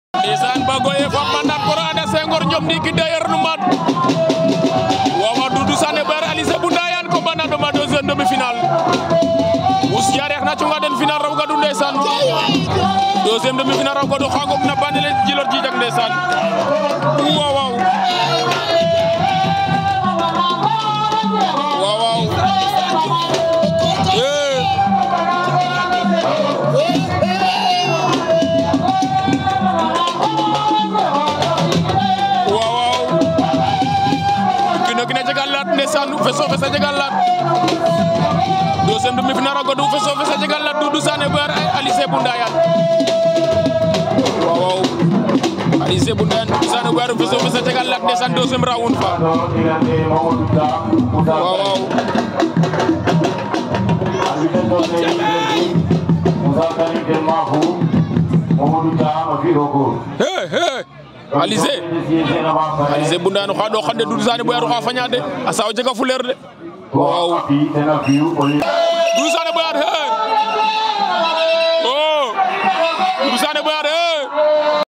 ndeysaan bagoye fam mandat koro anda Senghor ñom ndiki dayer no mat wawa Doudou Sané bar Alizé bu Ndayane ko bana do ma deuxième demi-finale Ous Diarekh na cunga den final raw gadu ndeysaan deuxième demi-finale raw gadu xagum na bandele jilor jijak ndeysaan waaw waaw waaw waaw eh waaw waaw kino kina jegal lat ndeysaan feso fesa jegal lat deuxième demi-finale a godu feso fesa jegal lat Doudou Sané bar Alizé bu Ndayane waaw waaw Alizé bu Ndayane Doudou Sané bar feso fesa jegal lat ndeysaan deuxième round fa waaw waaw he he Alizé Alizé bu Ndayane oxa ɗo xande Doudou Sané boyar oxa faña de a sawa jega fuleer de waaw Doudou Sané boyar he